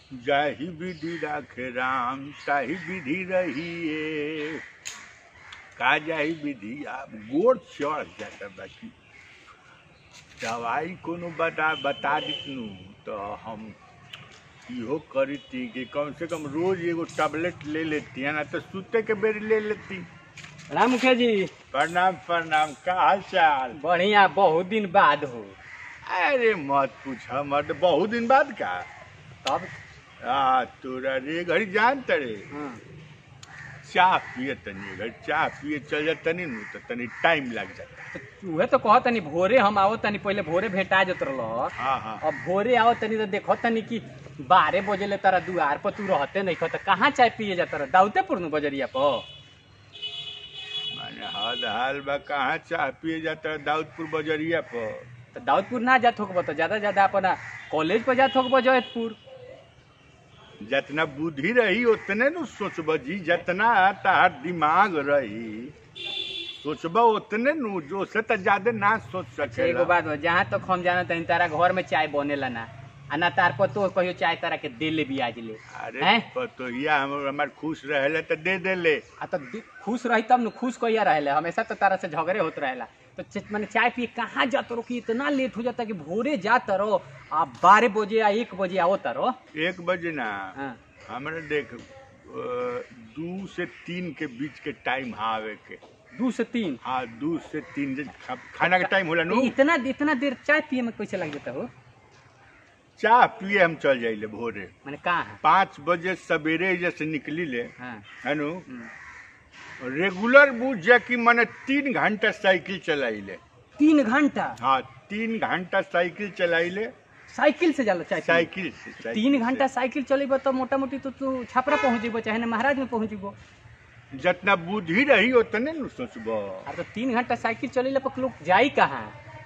जाहि विधि राखे राम ताहि विधि रहिए का जाहि विधि आप गोड़ चढ़ जाता बाकी दवाई कोनो बता बता दितनु तो हम इहो करती कि कम से कम रोज एगो टैबलेट ले लेती है ना तो सूते के बेर ले लेती राम मुखिया जी प्रणाम प्रणाम का हाल चाल बढ़िया बहुत दिन बाद हो अरे मत पूछ मत बहुत दिन बाद का तब आ तोरा रे घड़ी जान तरे हाँ, चाह पिए तनी घड़ी चाह पिए चल जा तनी नु तो तनी टाइम लग जाता तो उहे तो कह तनी भोरे हम आओ तनी पहले भोरे भेटा जत रह हाँ हाँ अब भोरे आओ तनी तो देखो तनी कि बारह बजे ले तारा दुआर पर तू रहते नहीं तो कहाँ चाय पिए जाता रह दाउतेपुर नु बजरिया पर माने हद हाल बा कहाँ चाह पिए जाता दाऊदपुर बजरिया पर तो दाऊदपुर ना जात होकबो तो ज्यादा ज्यादा अपना कॉलेज पर जात होकबो जयतपुर जितना बुद्धि रही उतने नु सोचब जी जितना तार दिमाग रही सोचब उतने नु जो से तो ज्यादा ना सोच अच्छा एगो सकेला बात बा, जहाँ तक हम जाना तनी तारा घर में चाय बनेला ना आ ना तार पर तो कहियो चाय तारा के दे ले भी आज ले अरे हैं? पतोहिया हम हमार खुश रहेला तो दे देले आ तो दि- खुश रही तब न खुश कहिया रहेला हमेशा तो तारा से झगड़े होत रहेला तो च- माने चाय पिए कहाँ जात रहो कि इतना लेट हो जाता कि भोरे जात रहो आ बारह बजे या एक बजे आवत रहो एक बजे ना हाँ। हमरा देख अ, दू से तीन के बीच के टाइम आवे के दू से तीन हाँ दू से तीन जे खा- खाना के टाइम होला नु इतना इतना देर चाय पिए में कैसे लग जाता हो चाह पिए हम चल जाइले भोरे माने कहाँ है पाँच बजे सवेरे जैसे निकली ले हाँ है नु हम्म। रेगुलर बुझ जा कि मैंने तीन घंटा साइकिल चलाइले तीन घंटा हाँ तीन घंटा साइकिल चलाइले साइकिल से जाला चाय पिए? साइकिल से साइकिल तीन से। घंटा साइकिल चलेबो तो मोटा मोटी तो तू छपरा पहुंच जेबो चाहे ना महाराज में पहुंच जेबो जितना बुद्धि रही उतने नु सोचबो आ तो तीन घंटा साइकिल चलेला पर लोग जाई कहाँ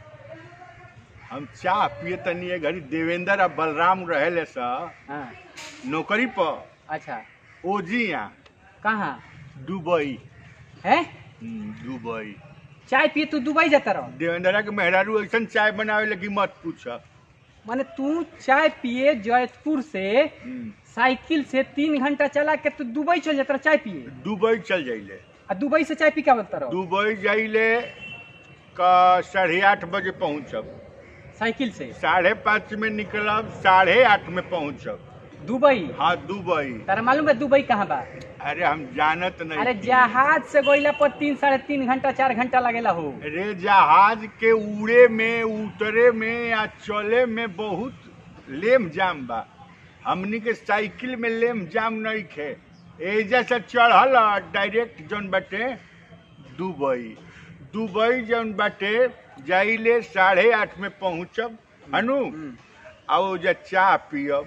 हम चाह पिए तनी ये घड़ी देवेंद्र आ बलराम रहेले सा हाँ नौकरी पर अच्छा ओजिया कहाँ दुबई है हम्म, दुबई चाय पिए तू दुबई जाता रहो देवेंद्रा के मेहरारू ऐसा चाय बनावे लगी मत पूछ माने तू चाय पिए जयपुर से हम्म, साइकिल से तीन घंटा चला के तू दुबई चल जाता रहो चाय पिए दुबई चल जाइले आ दुबई से चाय पी के बता रहो दुबई जाइले का साढ़े आठ बजे पहुँचब साइकिल से साढ़े पाँच में निकलब साढ़े आठ में पहुँचब दुबई हाँ दुबई तारा मालूम है दुबई कहाँ बा अरे हम जानत नहीं अरे थी। जहाज से गोइला पर तीन साढ़े तीन घंटा चार घंटा लगेला हो रे जहाज के उड़े में उतरे में या चले में बहुत लेम जाम बा हमनी के साइकिल में लेम जाम नहीं खे एजा से चढ़ल डायरेक्ट जौन बाटे दुबई दुबई जौन बाटे जाइले साढ़े आठ में पहुँचब हनु हम्म, आ ओजा चाह पियब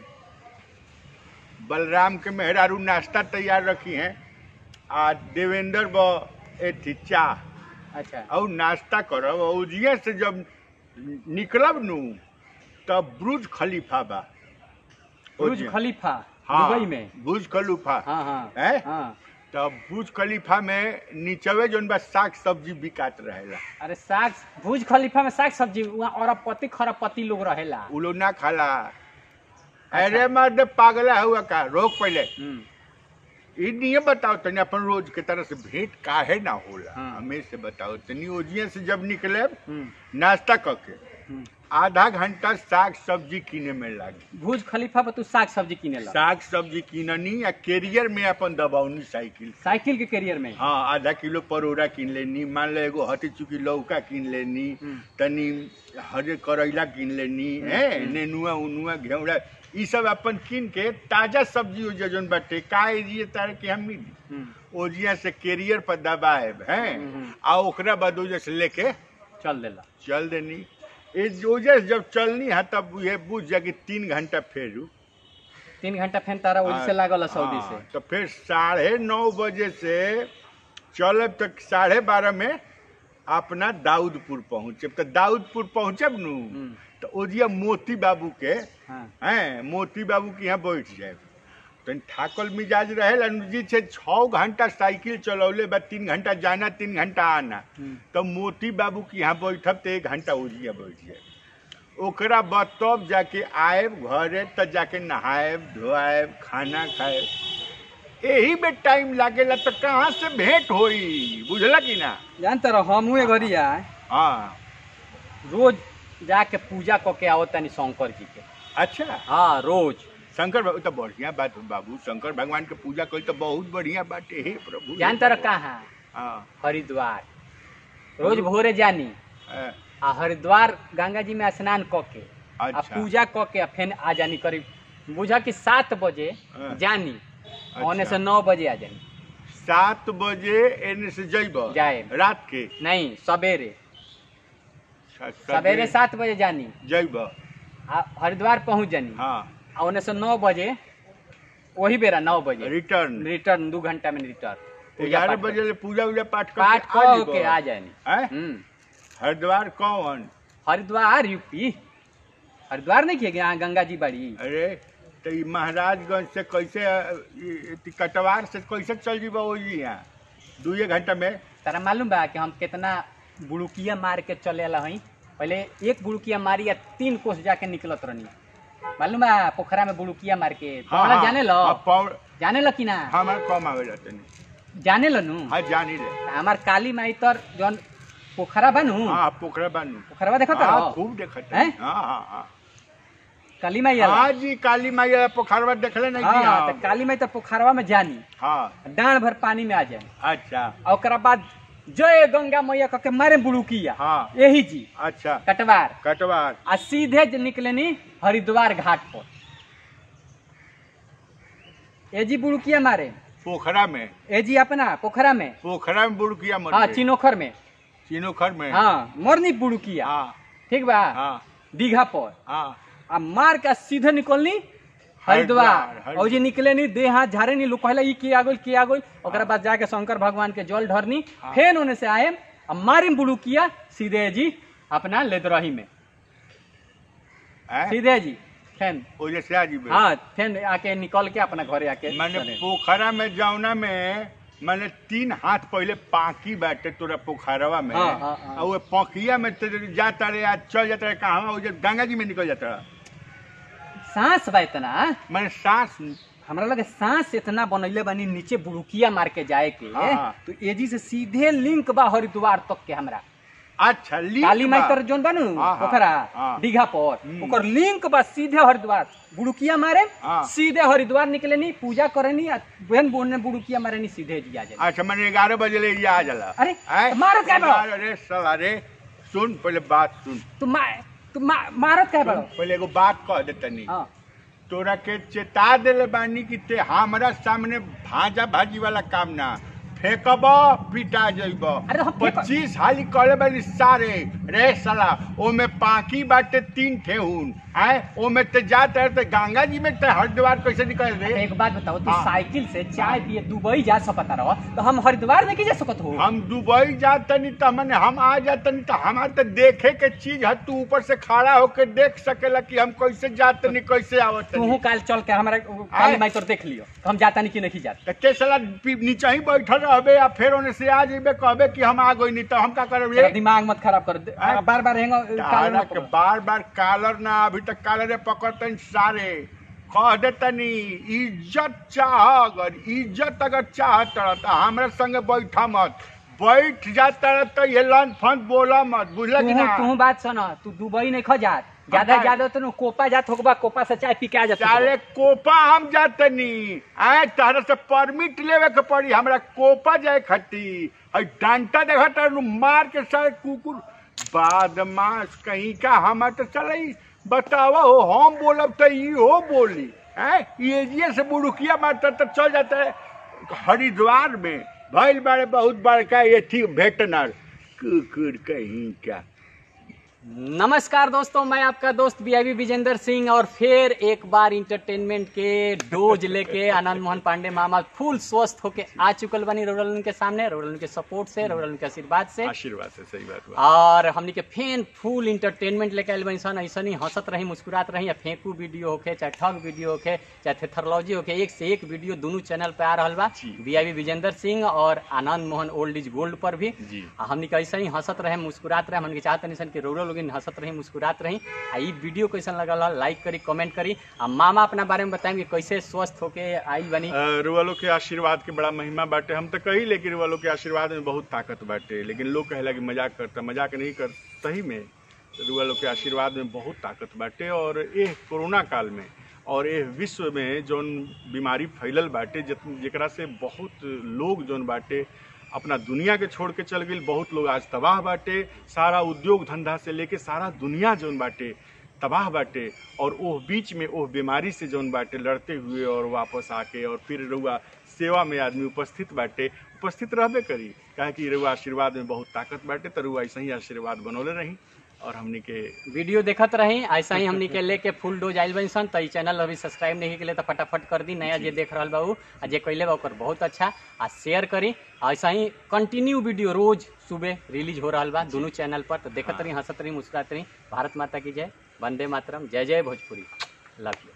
बलराम के मेहरारू नाश्ता तैयार रखी हैं आ देवेंद्र ब एथी चाह अच्छा और नाश्ता करब और उजिए से जब निकलब नु तब ब्रुज खलीफा बा बुर्ज ओजिए। खलीफा हाँ, दुबई में बुर्ज खलीफा हाँ हाँ हैं? हाँ तब बुर्ज खलीफा में नीचवे जौन बा साग सब्जी बिकात रहेला अरे साग भुज खलीफा में साग सब्जी वहाँ अरबपति खरबपति लोग रहेला उ लोग ना खाला अरे मर्द पागला हुआ का रोक पहले हम्म, ई नहीं बताओ तनी अपन रोज के तरह से भेंट काहे ना होला हाँ। हमें से बताओ तनी ओजिए से जब निकले हम्म, नाश्ता करके हम्म। आधा घंटा साग सब्जी किने में लागी भुज खलीफा पर तू साग सब्जी किनेला साग सब्जी किननी या कैरियर में अपन दबावनी साइकिल साइकिल के कैरियर में हाँ आधा किलो परोड़ा किन लेनी मान लो एगो हटी चुकी लौका किन लेनी हम्म। तनी हरे करैला किन लेनी है हम्म। नेनुआ उनुआ घेउड़ा ई सब अपन किन के ताजा सब्जी ओजिया जौन बाटे का एजिए तारे के हम मिली हम्म, ओजिया से कैरियर पर दबाएब हैं हम्म। आ ओकरा बाद ओजिया से लेके चल देला चल देनी ए ओजिया से जब चलनी है तब ये बुझ जा कि तीन घंटा फेरू तीन घंटा फेन तारा वही से लागल सऊदी हाँ, से तो फिर साढ़े नौ बजे से चलब तक साढ़े बारह में अपना दाऊदपुर पहुँचब तो दाऊदपुर पहुँचब नु हम्म, तो ओजिया मोती बाबू के हाँ हैं मोती बाबू के यहाँ बैठ जाए तो थाकल मिजाज रहे जी छे छः घंटा साइकिल चलौले बा तीन घंटा जाना तीन घंटा आना हम्म, तो मोती बाबू के यहाँ बैठब तो एक घंटा ओजिया बैठ जाए ओकरा बाद तब जाके आएब घरे त जाके नहाएब धोआएब खाना खाएब यही में टाइम लागेला तो कहाँ से भेंट होई बुझला कि ना जानते रहो हम हुए घरी आए हाँ रोज जाके पूजा क के आओ तनी शंकर जी के अच्छा हाँ रोज शंकर बाबू तो बढ़िया बात है बाबू शंकर भगवान के पूजा करी तो बहुत बढ़िया बात है हे प्रभु जानते रहो कहाँ हाँ हरिद्वार रोज भोरे जानी हाँ, आ हरिद्वार गंगा जी में स्नान क के आ अच्छा पूजा क के आ फिर आ जानी करीब बुझा कि सात बजे हाँ। जानी ओने से अच्छा। नौ बजे आ जानी सात बजे एने से जइब जाएब। रात के नहीं सवेरे स- सवेरे सात बजे जानी जइब आ हरिद्वार पहुंच जानी हाँ आ ओने से नौ बजे वही बेरा नौ बजे रिटर्न रिटर्न दू घंटा में रिटर्न पूजा ग्यारह पाठ बजे ले पूजा उजा पाठ करके पाठ आ कह जइब। के आ जानी हैं? हम्म हरिद्वार कौन हरिद्वार यूपी हरिद्वार नहीं किए यहाँ गंगा जी बड़ी अरे तो ई महाराजगंज से कैसे अ, ई- ई कटवार से कैसे चल जीबा ओजी यहाँ दुए घंटा में तारा मालूम बा कि हम कितना बुड़ुकिया मार के चले ला हई पहले एक बुड़ुकिया मारी या तीन कोस जाके निकलत रहनी मालूम बा पोखरा में बुड़ुकिया मार के पौड़ा जाने लो हाँ, पौड़ जाने लो कि ना हमारे कम आवे जाते नहीं जाने लो नु हाँ जानी ले हमार काली माई तर जौन पोखरा बनू हाँ पोखरा बानू पोखरवा देखो तो हाँ खूब देखत है हैं? हाँ हाँ हाँ काली माई आला हाँ जी काली माई पोखरवा देखले नहीं जी हाँ तो हम काली माई तो पोखरवा में जानी हाँ डांड भर पानी में आ जाए अच्छा और ओकरा बाद जय गंगा मैया कह के मारे बुड़ुकिया हाँ यही जी अच्छा कटवार कटवार आ सीधे ज निकलेनी हरिद्वार घाट पर ए जी बुड़ुकिया मारे पोखरा में ए जी अपना पोखरा में पोखरा में बुड़किया मर हाँ गए। चिनोखर में चिनोखर में हाँ मोरनी बुड़ुकिया हाँ ठीक बा हाँ दीघा पर हाँ आ मार के सीधे निकलनी हरिद्वार हरिद्वार, और जी निकले नी देह हाथ झारे नी लोग कहला ई किया गोल किया गोल ओकरा बाद जाके शंकर भगवान के जल ढरनी हाँ। फेन ओने से आए आ मारिम बुड़ुकिया सीधे जी अपना लेदरही में हैं? सीधे जी फेन ओजे से आ जीबे हाँ फेन आके निकल के अपना घरे आके मैंने चले। पोखरा में जौना में मैंने तीन हाथ पहले पाकी बाटे तोरा पोखरवा में हाँ, हाँ, हाँ। और वो पखिया में तेरे जाता रहे आज चल जाता रहे कहाँ वो जो गंगा जी में निकल जाता रहा सांस बा इतना मैंने सांस हमरा लगे सांस इतना बनैले बानी नीचे बुड़ुकिया मार के जाए के हाँ। तो एजी से सीधे लिंक बा हरिद्वार तक के हमरा अच्छा लिंक काली माई बा। तर जोन बानू हाँ, हाँ, पोखरा हाँ। दीघा पर हम्म। ओकर लिंक बा सीधे हरिद्वार बुड़ुकिया मारे हाँ। सीधे हरिद्वार निकले नी पूजा करे नी आ बहन बोन ने बुड़ुकिया मारे नी सीधे जी आ जाए अच्छा मैंने ग्यारह बजे ले ये आ जाला अरे, हैं? तो मारत क्या बा? अरे साला रे सुन पहले बात सुन तू मा तू मा, मारत कह सुन, बड़ो पहले एगो बात कह दे तनी हाँ तोरा के चेता देले बानी कि ते हमरा सामने भाजा भाजी वाला काम ना फेंकब पिटा जइब अरे हम फेंक- पच्चीस हाली कहले बानी सारे रे साला ओमे पाकी बाटे तीन ठेहुन आए ओमे ते जात है ते गंगा जी में ते हरिद्वार कैसे निकल अच्छा, रे एक बात बताओ तू हाँ। साइकिल से चाय पिए दुबई जा सकता रहो तो हम हरिद्वार नहीं जा सकत हो हम दुबई जातनी त मने हम आ जातनी त हमार त देखे के चीज है तू ऊपर से खड़ा होके देख सकेला कि हम कैसे जातनी कैसे तू आवतनी काल चल के हमारा काली माई तोर देख लियो हम जाता नहीं कि नहीं जाता त के साला पी- नीचे ही बैठल रहबे या फिर ओने से आ जेबे कहबे कि हम आ गइनी त हम का करब तेरा रे दिमाग मत खराब कर दे हाँ। बार बार हेंगो काल तारा ना के पकड़। बार बार कालर ना अभी तक कालरे पकड़तन सारे कह देतनी इज्जत चाह अगर इज्जत अगर चाहत रह त हमरा संगे बैठा मत बैठ जाता रह त ये लन फन बोला मत बुझला कि तू ना तू बात सुन तू दुबई नहीं खो जात ज्यादा हम ज्यादा तो कोपा जात होगा कोपा से चाय पी के आ जात साले कोपा हम जातनी आए तारा से परमिट लेवे के पड़ी हमरा कोपा जाए खती हई डंटा देखा तर मार के सारे कुकुर बदमाश कहीं का हम तो चले बतावा हो हम बोलब तो ई हो बोली है ये से बुड़ुकिया मारता तो चल जाता है हरिद्वार में भइल बारे बहुत बड़का ये थी भेटनर कुकुर कहीं का नमस्कार दोस्तों मैं आपका दोस्त बीआईबी विजेंद्र सिंह और फिर एक बार इंटरटेनमेंट के डोज लेके आनंद मोहन पांडे मामा फुल स्वस्थ होके आ चुकल बनी रोडल के सामने रोडल के सपोर्ट से रोडल के आशीर्वाद से आशीर्वाद से सही बात बा और हमनी के फेन फुल इंटरटेनमेंट लेके आइल बनी सन ऐसा ही हंसत रही मुस्कुरात रही या फेंकू वीडियो होके चाहे ठग वीडियो होके चाहे थेथरलॉजी होके एक से एक वीडियो दोनों चैनल पे आ रहल बा जी। बीआईबी विजेंद्र सिंह और Anand Mohan old is gold पर भी जी आ हमनी के ऐसे ही हंसत रहे मुस्कुरात रहे हमनी के चाहत नहीं सन कि रोडो लोग लोग हंसत रही मुस्कुरात रही आ ई वीडियो कैसन लगल लाइक करी कमेंट करी आ मामा अपना बारे में बताएंगे कैसे स्वस्थ होके आई बनी अ, रुआ लोग के आशीर्वाद के बड़ा महिमा बाटे हम तो कही लेकिन रुआ लोग के आशीर्वाद में बहुत ताकत बाटे लेकिन लोग कहेला कि मजाक करता मजाक नहीं कर सही में रुआ लोग के आशीर्वाद में बहुत ताकत बाटे और एह कोरोना काल में और एह विश्व में जौन बीमारी फैलल बाटे जत- जेकरा से बहुत लोग जौन बाटे अपना दुनिया के छोड़ के चल गई बहुत लोग आज तबाह बाटे सारा उद्योग धंधा से लेके सारा दुनिया जौन बाटे तबाह बाटे और ओह बीच में ओह बीमारी से जौन बाटे लड़ते हुए और वापस आके और फिर रउआ सेवा में आदमी उपस्थित बाटे उपस्थित रहबे करी काहे कि रउआ आशीर्वाद में बहुत ताकत बाटे तो रउआ ऐसे ही आशीर्वाद बनौले रही और हमनी के वीडियो देखत रही ऐसा ही हमनी के लेके फुल डोज आइल बनी सन तो ई चैनल अभी सब्सक्राइब नहीं के लिए तो फटाफट कर दी नया जे देख रहल बा उ आ जे कैले बा ओकर बहुत अच्छा आ शेयर करी ऐसा ही कंटिन्यू वीडियो रोज सुबह रिलीज हो रहल बा दोनों चैनल पर तो देखत रही हंसत रही मुस्कुरात रही भारत माता की जय वंदे मातरम जय जय भोजपुरी लव यू